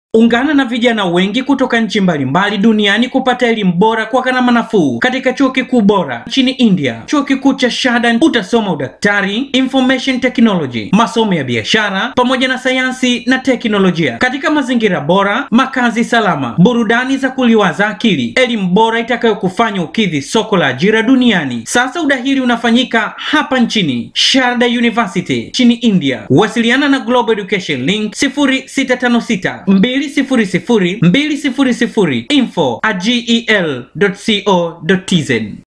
Ungana na vijana wengi kutoka nchi mbalimbali duniani kupata elimu bora kwa gharama nafuu katika chuo kikuu bora nchini India. Chuo kikuu cha Shahada utasoma udaktari, information technology, masomo ya biashara pamoja na sayansi na teknolojia katika mazingira bora, makazi salama, burudani za kuliwaza akili, elimu bora itakayokufanya ukidhi soko la ajira duniani. Sasa udahili unafanyika hapa nchini Sharda University nchini India. Wasiliana na Global Education Link 0656 200 200 info at gel.co.tz.